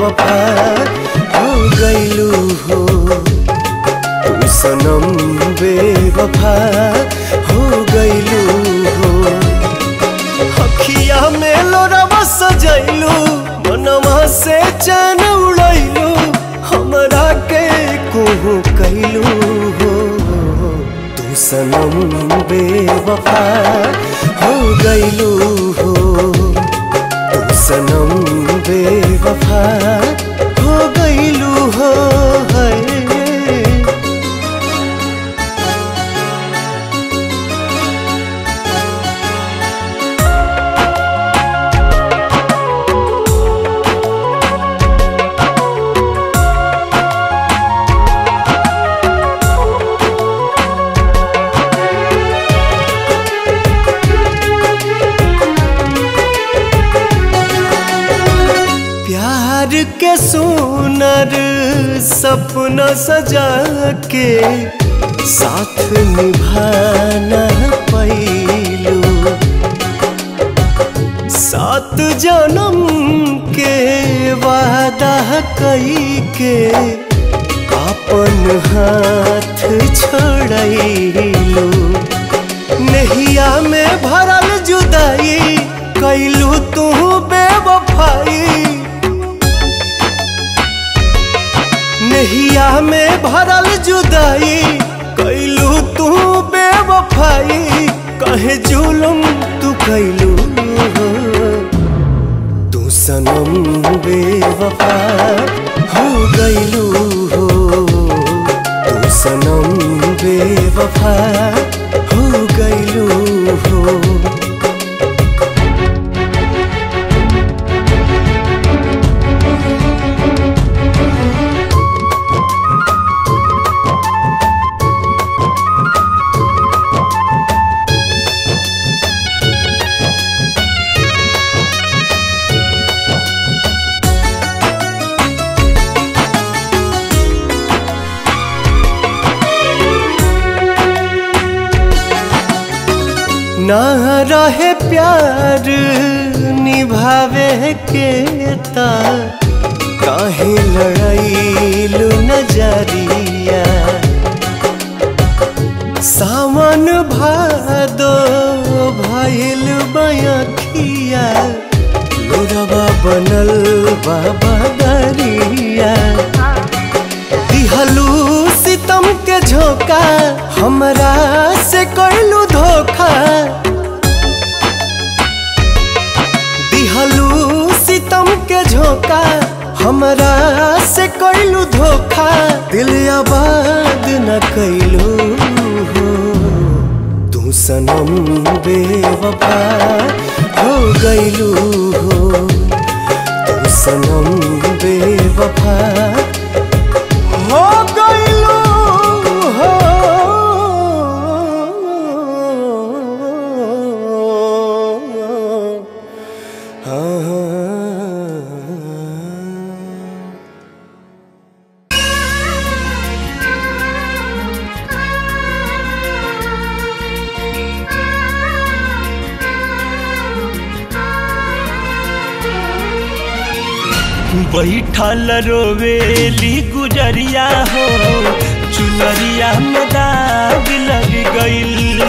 बेवफा हो गईलू हो तू सनम बेवफा हो गईलू हो अखिया में लोरवा सजैलू मनवा से चैन उड़ैलू हमरा के कोहू कैलू हो तू सनम बेवफा हो गईलू हो तू सनम बेवफा हो गईलू हो है प्यार के सुनर सपना सजा के साथ निभाना पैलू सात जन्म के वादा कई के अपन हाथ छोड़लू नहिया में भरल जुदाई कैलू तू बेवफाई नहिया में भरल जुदाई कैलू तू बेवफाई कहे जुलुम तू कैलू तू सनम बेवफा हो गईलू हो तू सनम बेवफा हो गईलू हो ना रहे प्यार निभावे के ता काहे लड़ाईलू नजरिया सावन भादो भइल बयखिया लोरवा बनल बाबा दरिया दिहलू सितम के झोंका हमरा से कैलू धोखा दिहलू सितम के झोंका हमरा से कैलू धोखा दिल आबाद न कैलू हो तू सनम बेवफा हो गईलू हो तू सनम बेवफा हो गईलू हो हाँ बैठल रोवेली गुजरिया हो चुनरिया में दाग लग गईल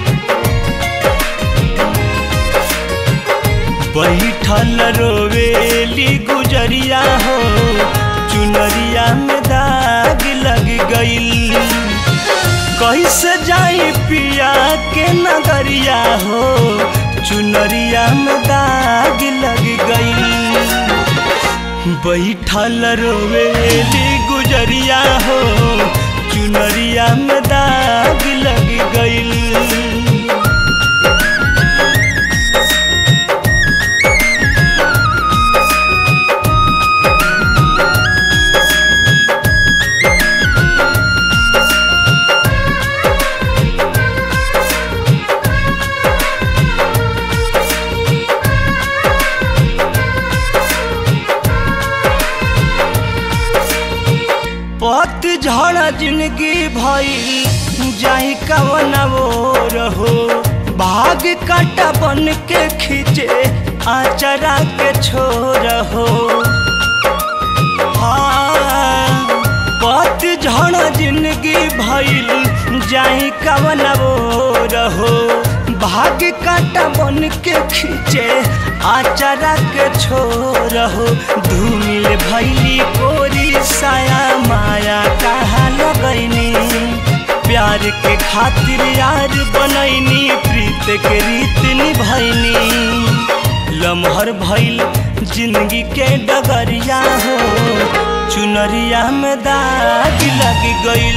बैठल रोवेली गुजरिया हो चुनरिया में दाग लग गईल कैसे जाई पिया के नगरिया हो चुनरिया में दाग लग गईल बैठल रोवेली गुजरिया हो चुनरिया में दाग लग गईल पत झड़ जिंदगी भई जाई कवन वो रहो भाग काटा बन के खींचे आचरा के छोर हो हाँ पत झड़ जिंदगी भइल जाई कवन वो रहो भाग्य काटा बन के खींचे आचारा के छोर हो धूमिल भैली कोरी साया माया कहाँ लगैनी प्यार के खातिर यार बनैनी प्रीत के रीत निभैनी लमहर भइल जिंदगी के डगरिया हो चुनरिया में दाग लग गइल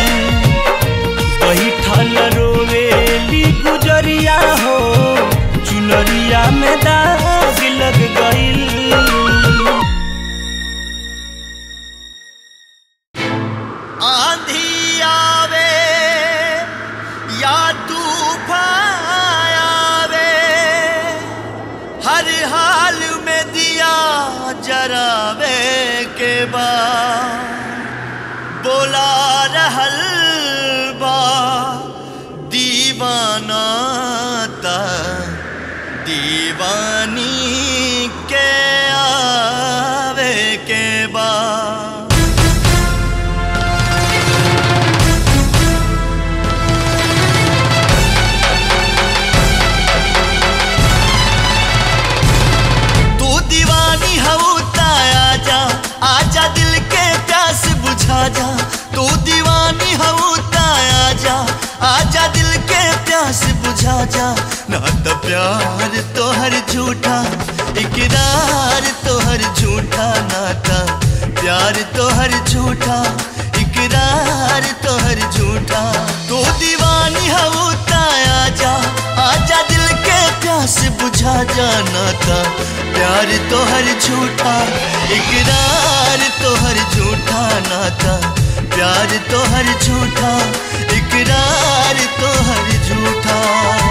बैठल रोवेली गुजरिया हो चुनरिया में दाग लग गइल आंधी आवे या तूफान आवे हर हाल में दिया जरावे के बाद बोला रहल बा दीवाना ता दीवानी के आवे के बाद तू दीवानी हऊ आजा आजा दिल के प्यास बुझा जा तू दीवानी हऊ आजा आजा दिल के प्यास बुझा जा ना तो प्यार तोहर झूठा इकरार तोहर झूठा नाता प्यार तोहर झूठा इकरार तोहर झूठा तू दीवानी हऊ आजा आजा दिल के प्यास बुझा जाना था प्यार तो हर झूठा इकरार तो हर झूठा नाता प्यार तो हर झूठा इकरार तो हर झूठा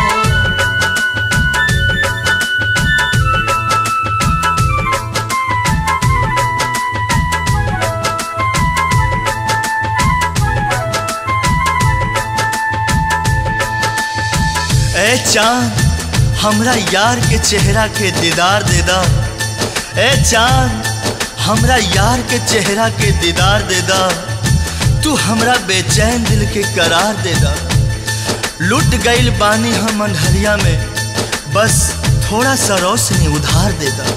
ए चांद हमरा यार के चेहरा के दीदार दे दा ए चांद हमरा यार के चेहरा के दीदार दे दा तू हमरा बेचैन दिल के करार दे दा लुट गईल बानी हम अंधरिया में बस थोड़ा सा रोशनी उधार दे दा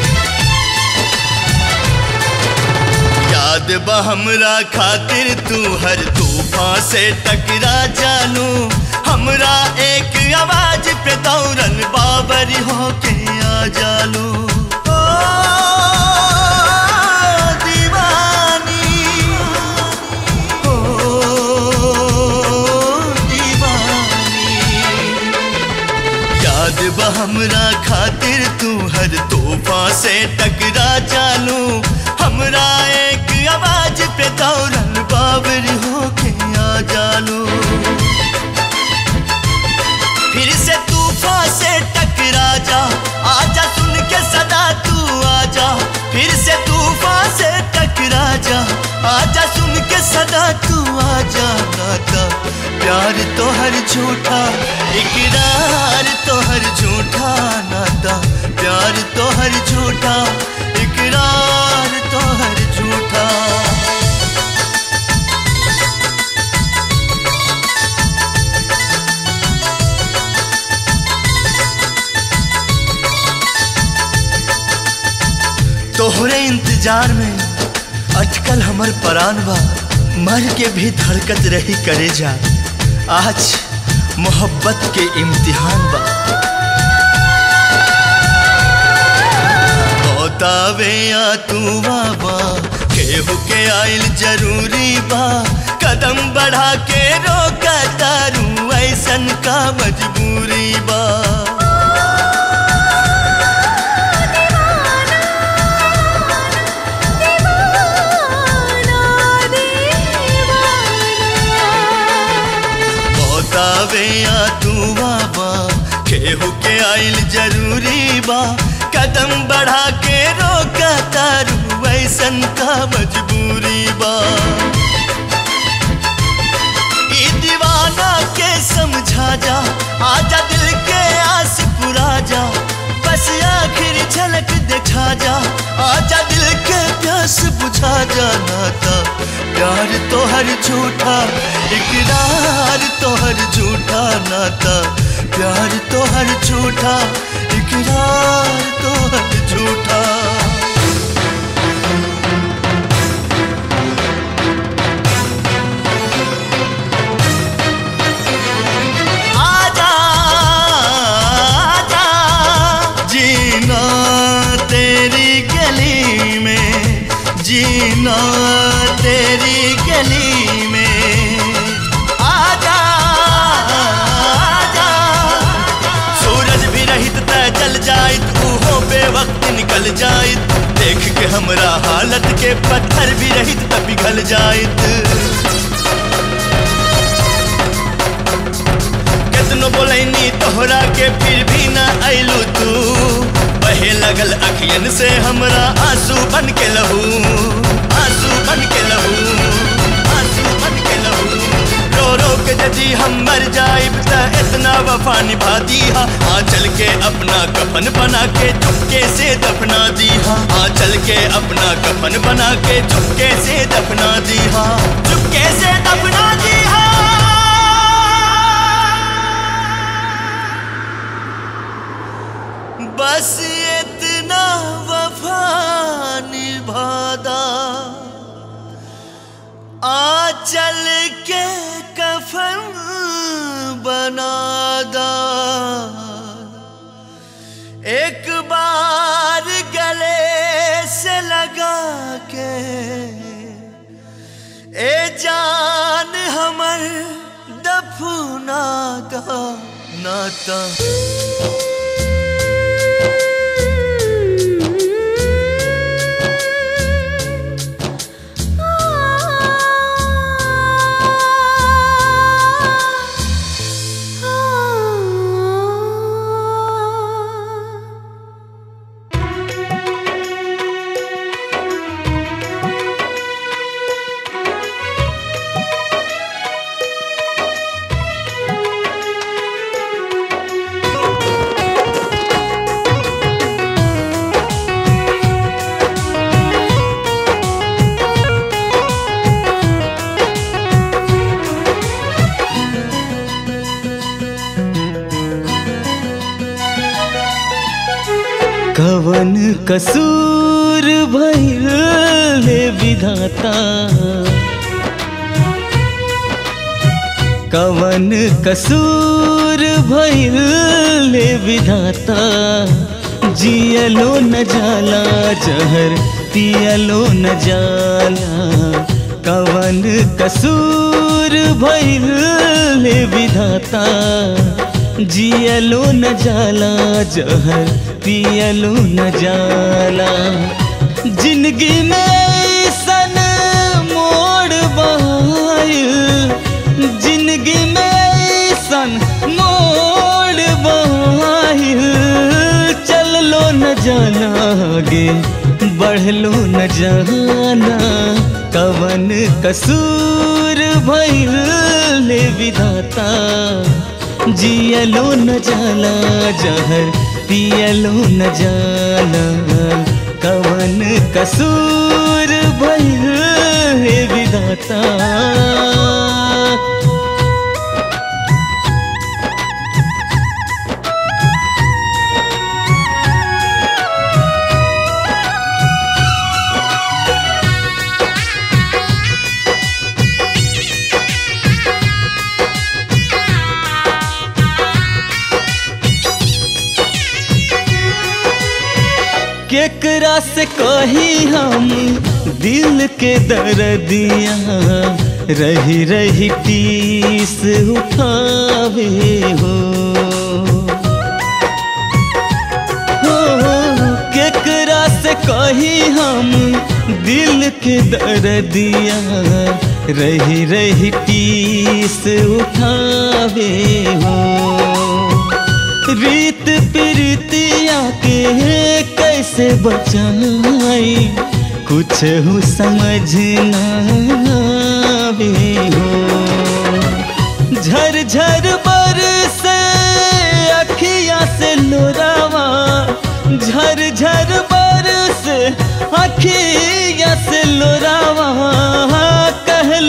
याद बा हमरा खातिर तू हर तूफान से टकरा जानू हमरा एक आवाज पे दौड़न बाबरी होके आ जालू ओ, दीवानी, ओ, दीवानी। याद बा हमरा खातिर तू हर तोहफा से टकरा जानू हमरा एक आवाज पे दौड़न बाबर होके आ जानू फिर से तूफान से टकरा जा आजा सुन के सदा तू आजा फिर से तूफान से टकरा जा आजा सुन के सदा तू आजा नाता प्यार तो हर झूठा इकरार तो हर झूठा नाता प्यार तो हर झूठा इकरार तो हर झूठा तोहरे इंतजार में अटकल हमर परान बा मर के भी धड़कत रही करे जा आज मोहब्बत के इम्तिहान बा बतावे या तू बाबा केहू के आइल जरूरी बा कदम बढ़ा के रोका तारू ऐसन का मजबूरी बा बतावे या तू बाबा केहू के आइल जरूरी बा कदम बढ़ा के रोका तारू ऐसन का मजबूरी बा ई दीवाना के समझा जा आजा दिल के आस पुरा जा बस आखिर झलक दिखा जा आजा दिल के प्यास प्यास बुझा जाना था प्यार तो हर झूठा इकरार तो हर झूठा नाता प्यार तो हर झूठा इकरार तो हर झूठा आजा आजा जीना तेरी गली में जीना तेरी गली में आजा आजा सूरज भी रहित त जल जाइत ऊहो बेवक्त निकल जाइत देख के हमरा हालत के पत्थर भी रहित त पिघल जाइत कितनो बोलैनी तोहरा के फिर भी ना अइलू तू बहे लगल अखियन से हमरा आंसू बन के लहू आंसू बन के लहू आंसू बन के लहू रो रो के यदि हम मर जाइब त इतना वफा निभा दीहा आ चल के अपना कफन बना के चुपके से दफना दीहा आ चल के अपना कफन बना के चुपके से दफना दीहा चुपके से दफना दीहा बस इतना वफा निभादा आ चल के कफन बनादा एक बार गले से लगा के ए जान हमर दफना का नाता कवन कसूर भइल हे विधाता कवन कसूर भइल हे विधाता जियलो न जाला जहर पियलो न जाला कवन कसूर भइल हे विधाता जियलो न जाला जहर पियलो न जाला जिंदगी में सन मोड़ बहायल जिंदगी में सन मोड़ बहायल चललो न जाना आगे बढ़लो न जाना कवन कसूर भइल ले विधाता जियलो न जाला जहर पियलो न जाला कवन कसूर भइल हे विधाता केकरा से कही हम दिल के दर्दिया रही रही टीस उठावे हो हो, केकरा से कही हम दिल के दर्दिया रही रही टीस उठावे हो रीत प्रीतिया के कैसे बचाई कुछ हो समझ ना आवे हो झर झर बर से अखिया से लोरावा झर झर बर से अखिया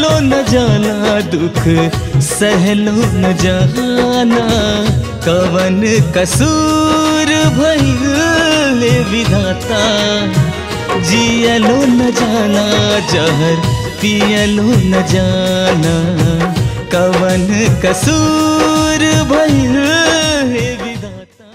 जियलो न जाना दुख सहलो न जाना कवन कसूर भइल विधाता जियलो न जाना जहर पियलो न जाना कवन कसूर भइल विधाता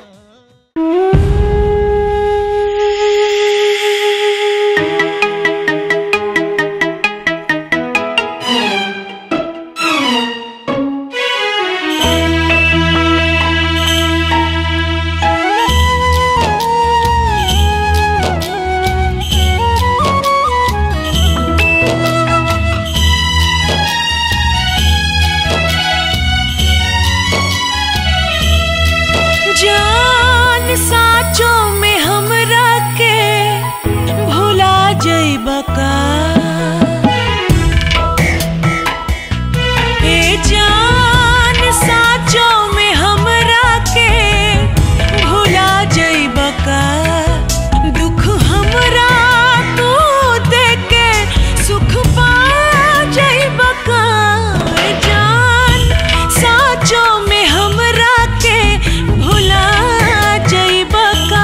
जान साचो में हमरा के भुला जइबा का ए जान साचो में हमरा के भुला जइबा का दुख हमरा तू देके सुख पा जइबा का ए जान साचो में हमरा के भुला जइबा का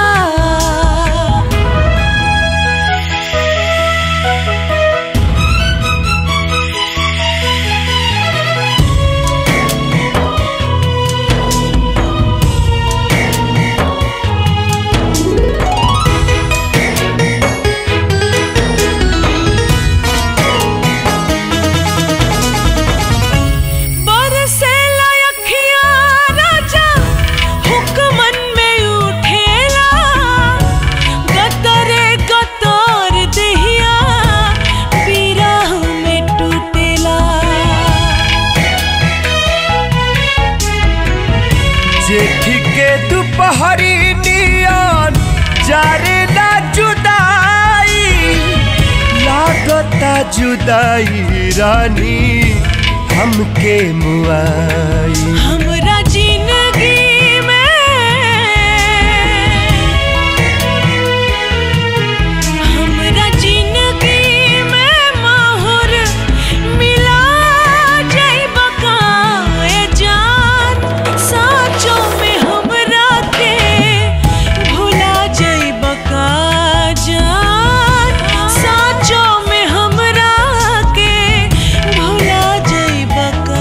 बरसेला अखिया राजा हुक्मन में उठेला गतरे गतर देहिया बिरह में टूटेला जेठ के दुपहरी नियन जारे ना जुदाई लागता जुदाई रानी हमके मुआई हमरा जिंदगी में हमरा जिंदगी में माहौर मिला जइबा का ए जान साचो में हमरा के भुला जइबा का जान साचो में हमरा के भुला जइबा का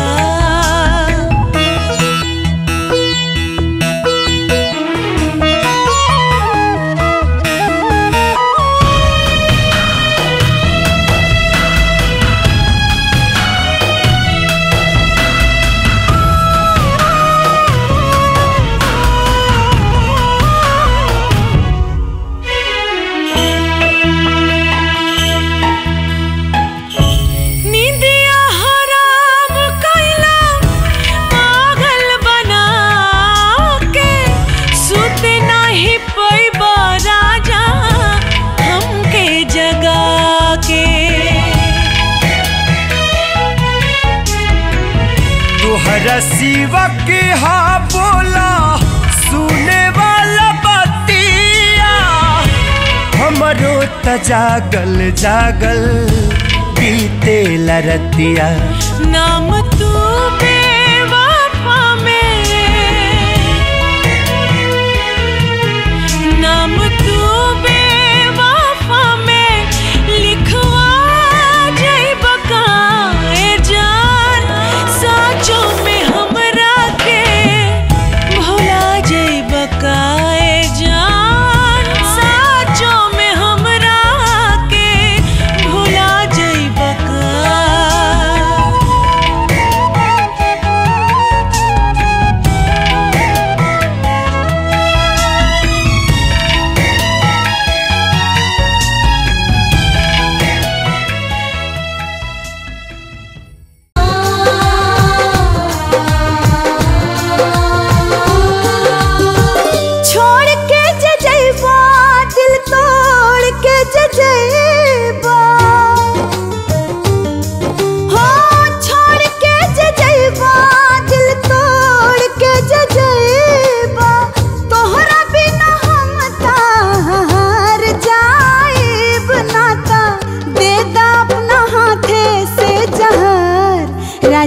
निंदिया हराम कैला पागल बना के सुते नाही पैबा राजा हमके जगा के तोहरा सिवा के हा बोला सुने वाला बतिया हमरो त जागल जागल बीते लरतिया नाम तू बेवफा में नाम तू बेवफा में लिखवा जइबा का ए जान साचो में हमरा के भुला जइबा का ए जान साचो में हमरा के भुला जइबा का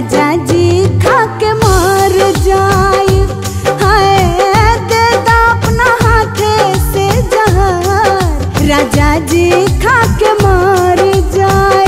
राजा जी खा के मर जाए हाय दे दा अपना हाथे से जहर राजा जी खा के मर जाए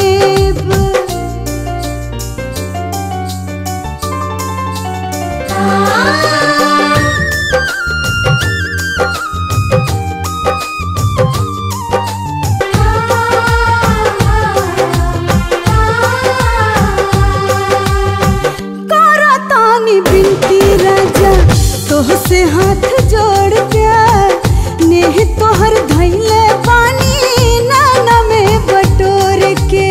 करा तानी बिनती राजा तोह से हाथ जोड़ के नेह तोहर धैले पानी नाना में बटोर के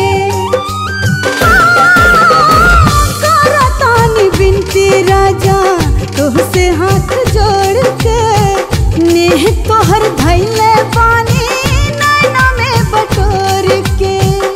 करा तानी बिनती राजा तोह से हाथ जोड़ के नेह तोहर धैले पानी नाना में बटोर के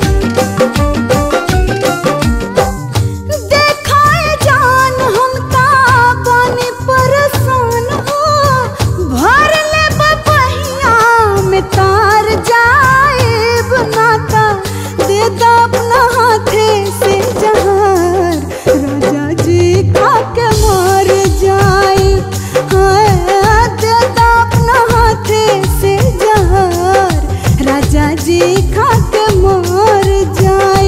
देखाए जान हम ता पानी परेशान हो भर ले बपहिया में तार जाए बनाता दे दा अपना हाथे से जहार राजा जी खा के मर जाए हाय दे दा अपना हाथे से जहार राजा जी खा के मर जाए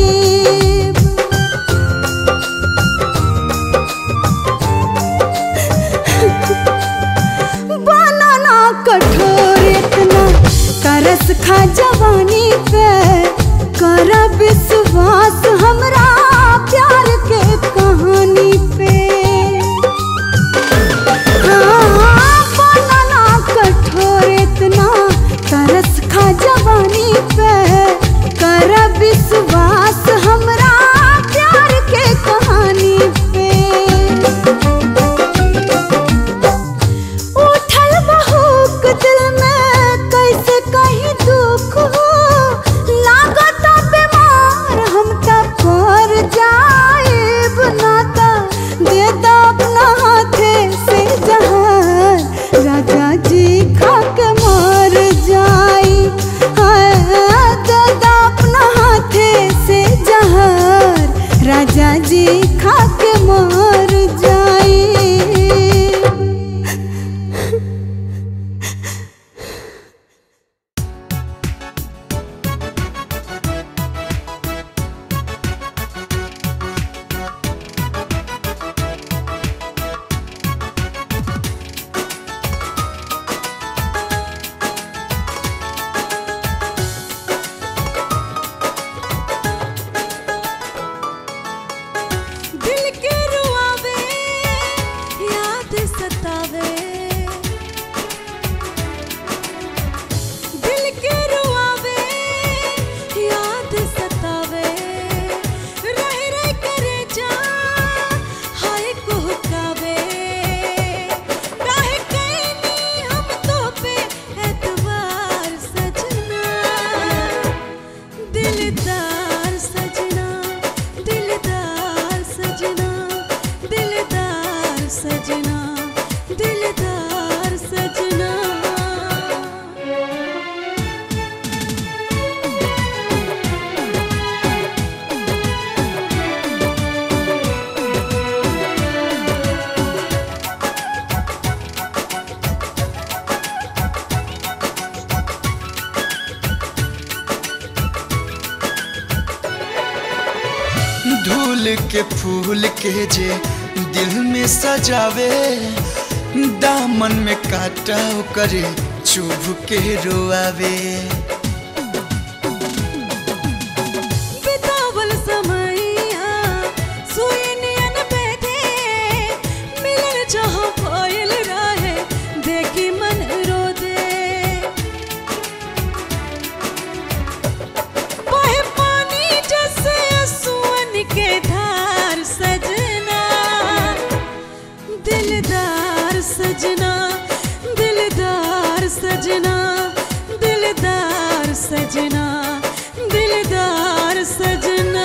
बनाना कठोर इतना तरस खा जवानी पे कर विश्वास हमरा प्यार के कहानी पे हाँ, बनाना कठोर इतना तरस खा जवानी पे कर विश्वास हमरा प्यार के कहानी पे उठल बहूक दिल में कैसे कहीं दुख हो लागत बीमार हम तब पर जाए बनाता दे दा अपना हाथे से जहार राजा जी खा के मर जाए हाय, दे दा अपना हाथे से जहार राजा जी खा के मर जाए दिल के रुआवे याद सतावे दिल के रुआवे याद सतावे रह रह करे जा हाय कुहकावे काहे कैनी हम तो पे एतबार सजना दिलदार सजना दिलदार सजना दिलदार सजना दिलदार सजना धूल के फूल के जे दिल में सजावे दामन में काटा करे चुभ के रोआवे बितावल समैया सुई नियन बैठे मिलन जहाँ भइल रहे देखी मन रो दे बहे पानी जैसे सुअन के धार सजना दिलदार सजना दिलदार सजना दिलदार सजना दिलदार सजना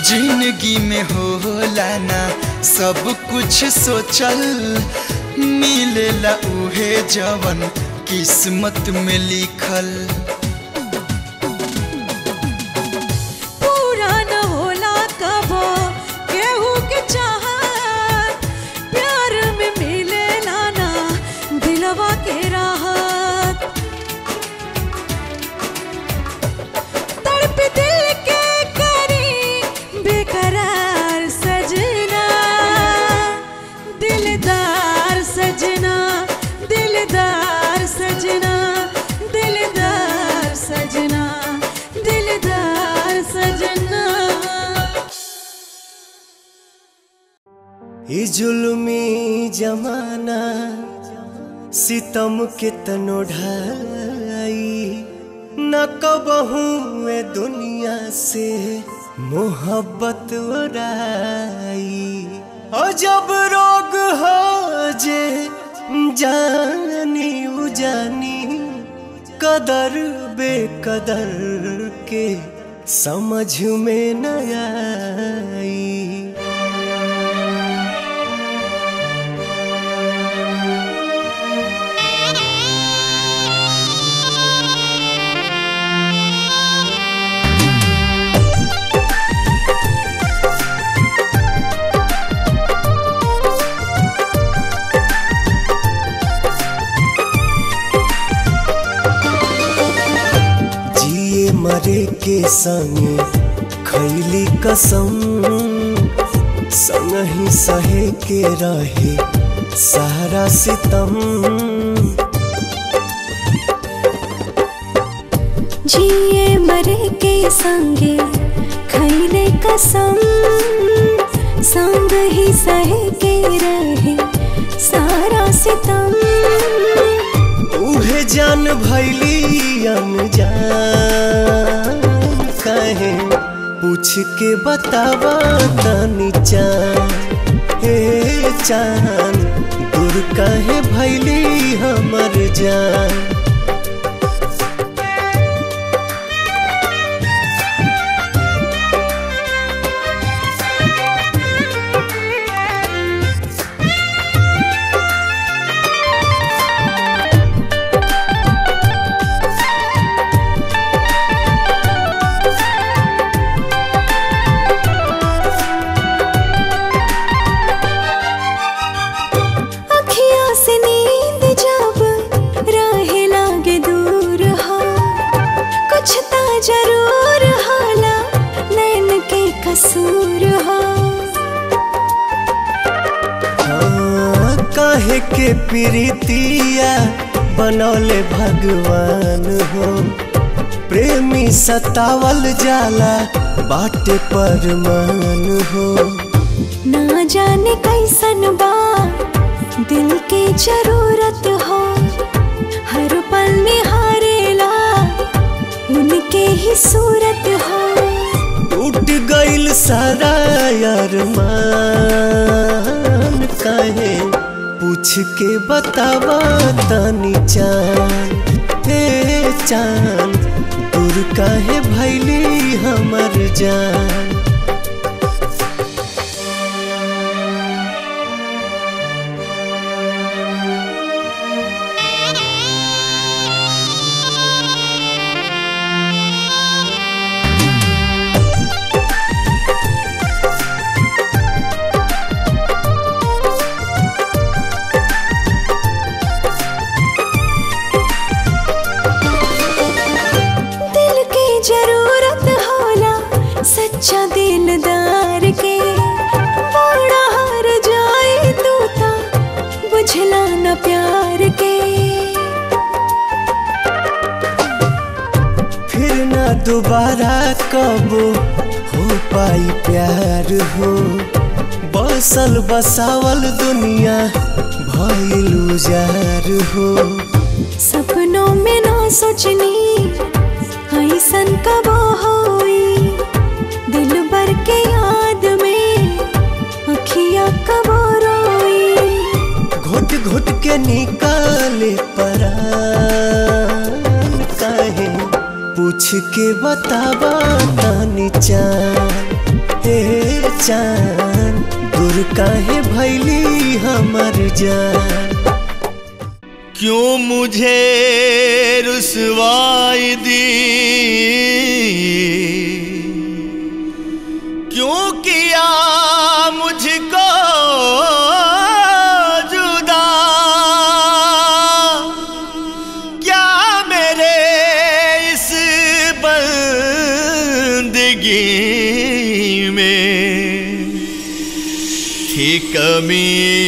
जिंदगी में होला ना सब कुछ सोचल मिलेला उहे जवन किस्मत में लिखल पूरा न होला कबो केहू के चाहत प्यार में मिले लाना दिलवा के राहत तड़प दिल के करी बेकरार सजना दिलदार सजना दिलदार सजना दिलदार सजना दिलदार सजना ई जुल्मी जमाना सितम के तनो ढाई न कबहू ए दुनिया से मोहब्बत उड़ाई और जब रोग हो जे जानी उजानी कदर बेकदर के समझ में न आई जिए मरे के संगे खैली कसम संग ही सहे के रहे सारा सितम जिए मरे के संगे खैले कसम संग ही सहे के रहे सारा सितम उहे जान भैली अनजान कहे पूछ के बतावा तनी चान हे चान दूर कहे भैली हमर जान अखियाँ से नींद जब रहे लागे दूर हो कुछ ता जरूर होला नैन के कसूर हो हाँ, काहे के प्रीतिया बनौले भगवान हो प्रेमी सतावल जाला बाटे परमान हो ना जाने कैसन बा दिल के जरूरत हो हर पल निहारेला उनके ही सूरत हो टूट गइल सारा अरमान काहे पूछ के बतावा तनी चान हे चान दूर काहे भैली हमर जान दिल की जरूरत होला सच्चा दिलदार के बड़ा हार जाए तू ता बुझला न प्यार के फिर ना दोबारा कब हो पाई प्यार हो बसल बसावल दुनिया भइल उजार हो सपनों में ना सोचनी ऐसन कब होई दिल भर के याद में अखियाँ कब रोई घुट घुट के निकाले परान काहे पूछ के बतावा तानी चान बाटे चान दूर काहे भैली हमर जान क्यों मुझे रुसवाई दी क्यों किया मुझको जुदा क्या मेरे इस बंदगी में थी कमी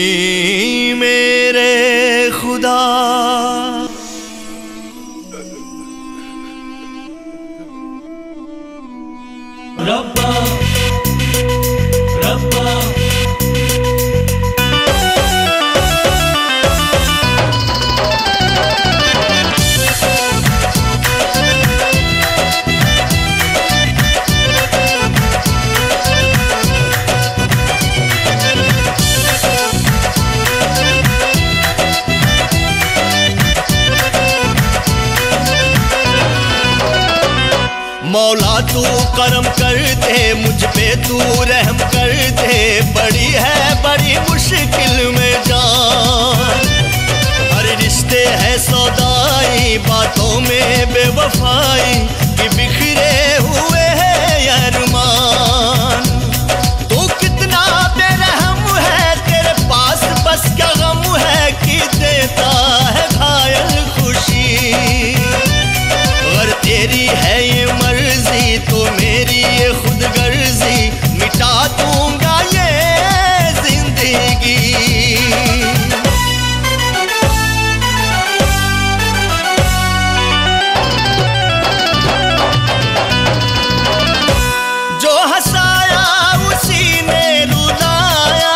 मेरे खुदा रब्बा रब्बा मौला तू करम कर दे मुझ पे तू रहम कर दे बड़ी है बड़ी मुश्किल में जान हर रिश्ते है सौदाई बातों में बेवफाई कि बिखरे हुए हैं अरमान तू कितना बेरहम है तेरे पास बस क्या गम है कि देता है घायल खुशी अगर तेरी है ये मर्जी तो मेरी ये खुद गर्जी मिटा दूंगा ये जिंदगी जो हंसाया उसी ने रुलाया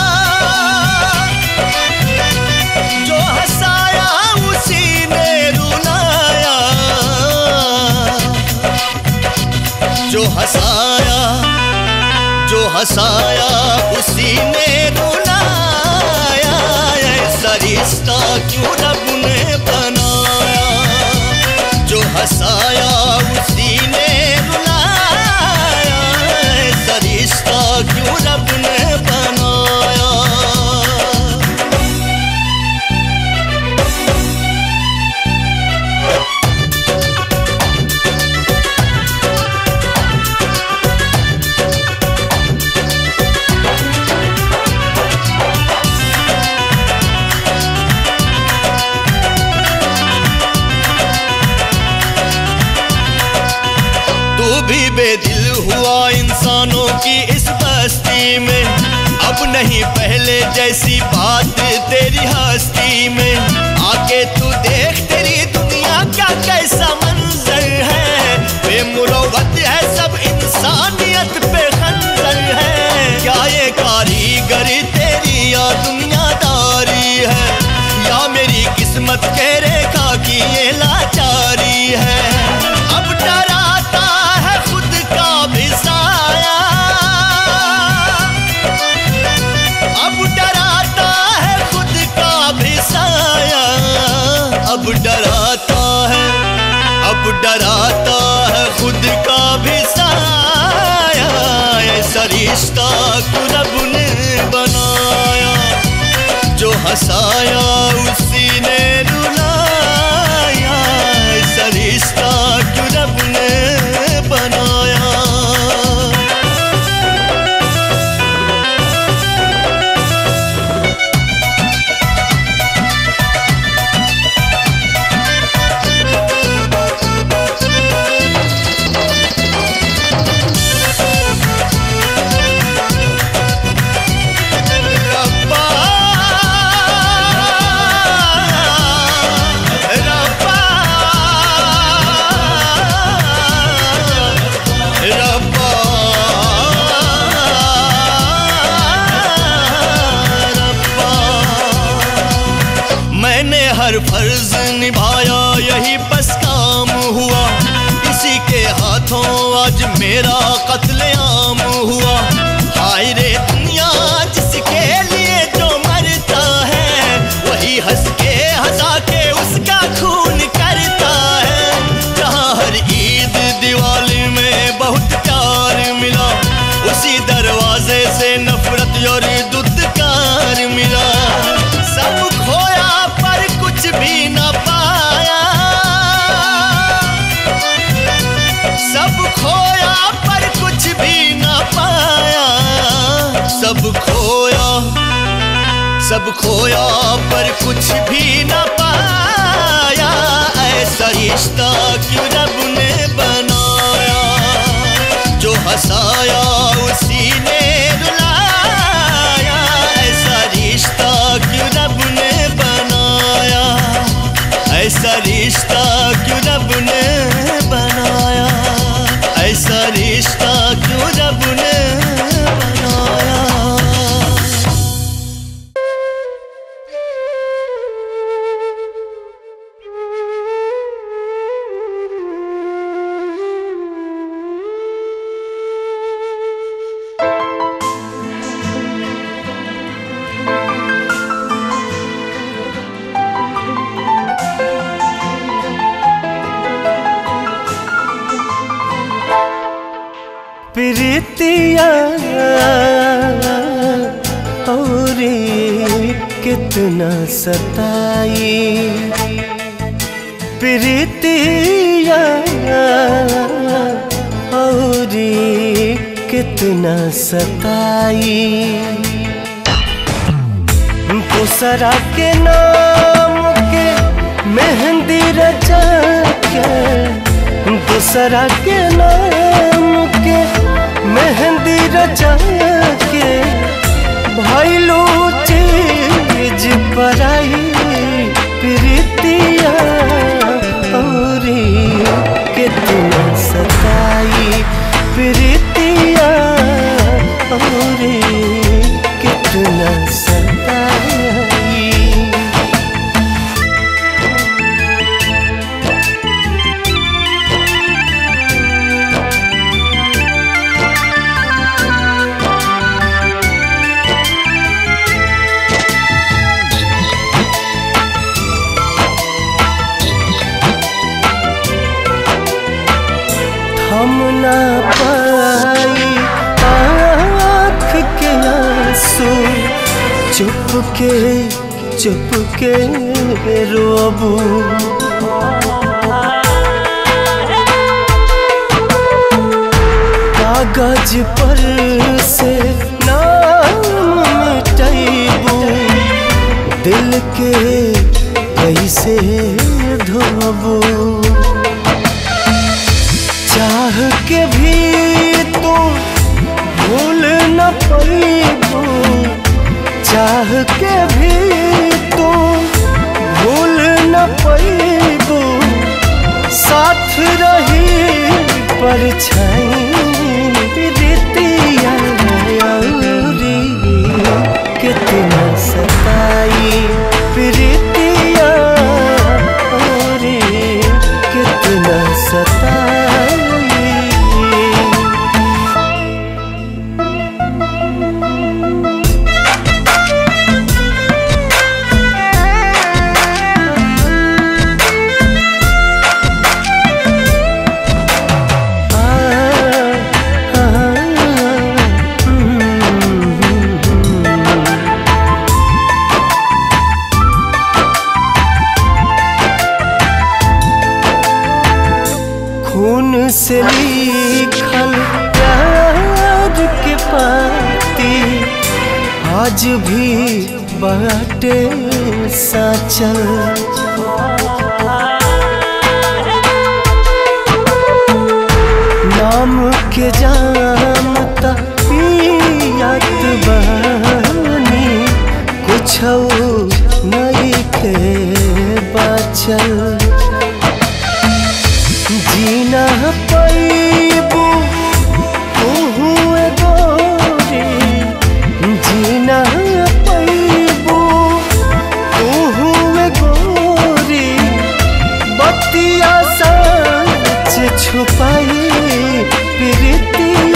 जो हंसाया उसी ने रुलाया जो हंसाया जो हंसाया उसी ने रुलाया ऐसा रिश्ता क्यों रब ने बनाया जो हंसाया उसी ने रुलाया ऐसा रिश्ता क्यों रब ने बनाया तू भी बेदिल हुआ इंसानों की इस बस्ती में अब नहीं पहले जैसी बात तेरी हस्ती में आके तू देख तेरी दुनिया क्या कैसा मंजर है बेमुरवत है सब इंसानियत पे खंजर है क्या ये कारीगरी तेरी या दुनियादारी है या मेरी किस्मत के रेखा की ये लाचारी है अब डराता है खुद का भी साया अब डराता है खुद का भी साया अब डराता है अब डराता है खुद का भी साया ऐसा रिश्ता क्यों रब ने बनाया जो हंसाया उसी ने रुलाया ऐसा रिश्ता क्यों रब ने बनाया रब्बा रब्बा रब्बा रब्बा मैंने हर फर्ज निभाया यही बस काम हुआ इसी के हाथों आज मेरा कत्लेआम हुआ हाय रे दुनिया जिसके लिए जो मरता है वही हंस के हंसा के उसका खून करता है जहाँ हर ईद दिवाली में बहुत प्यार मिला उसी सब खोया पर कुछ भी न पाया ऐसा रिश्ता क्यों रब ने बनाया जो हंसाया उसी ने रुलाया ऐसा रिश्ता क्यों रब ने बनाया ऐसा रिश्ता क्यों रब ने बनाया ऐसा रिश्ता क्यों रब ने बनाया प्रीतिया और कितना सताई प्रीतिया और कितना सताई दूसरा के नाम के मेहंदी रचा के दूसरा के नाम के मेहंदी रचा के भैलू चीज पराई प्रीतिया और कितना सताई प्रीतिया और कितना सताई हम ना पाई आँख के आंसू चुप के चुप के रोबू कागज पर से नाम मिटैबू दिल के कैसे धोबू चाह के भी तू भूल न पैबू चाह के भी तू भूल न पैबू साथ रही परछाई रीतिया औरी कितना सताई प्रीतिया औरी कितना सताई खून से लिखल प्यार के पाती आज भी बाटे साचल नाम के जाम पियात बानी कुछ नहीं के बचल जीना पैबू तू गोरी जीना पैबू तू गोरी बतिया सच छुपाई प्रीति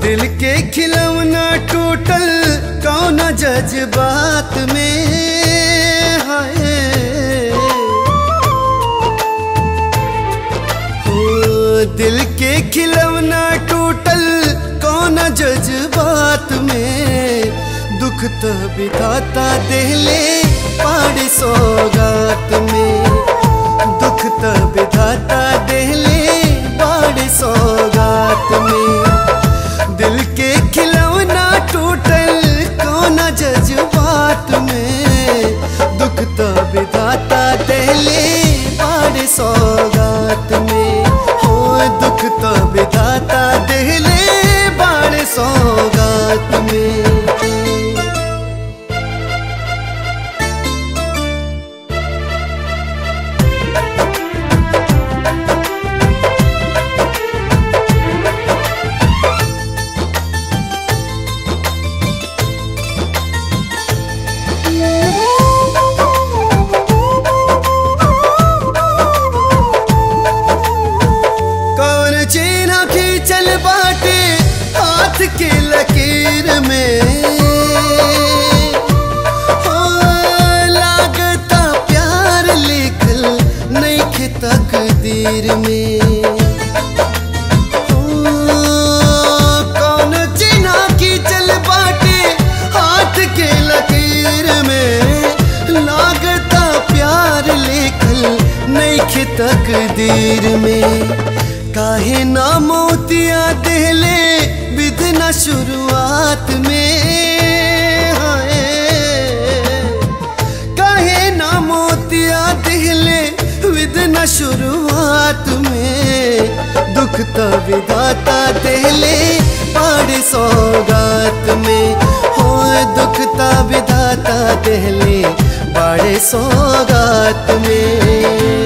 दिल के खिलौना टूटल कौन जज्बात में हाय हो दिल के खिलौना टूटल कौन जज्बात में दुख तो बिताता देले पाड़ी सौगात में दुख तो बिताता देले पाड़ी सौगात में दिल के खिलौना टूटल कौन जज्बात में दुख तो बिताता देले पाड़ी सौगात में हो दुख तो बिताता देले बाड़े सौगात में कौन चीना खींचल बाटे हाथ के लकीर में हो लागता प्यार लिखल नइखे तकदीर में हो, कौन चीना खींचल बाटे हाथ के लकीर में लागता प्यार लिखल नइखे तकदीर में काहे ना मोतिया देले विधना शुरुआत में हाय काहे ना मोतिया देले विधना शुरुआत में दुख तो विधाता देले पाड़े सौगात में हो दुख तो विधाता देले बड़े सौगात में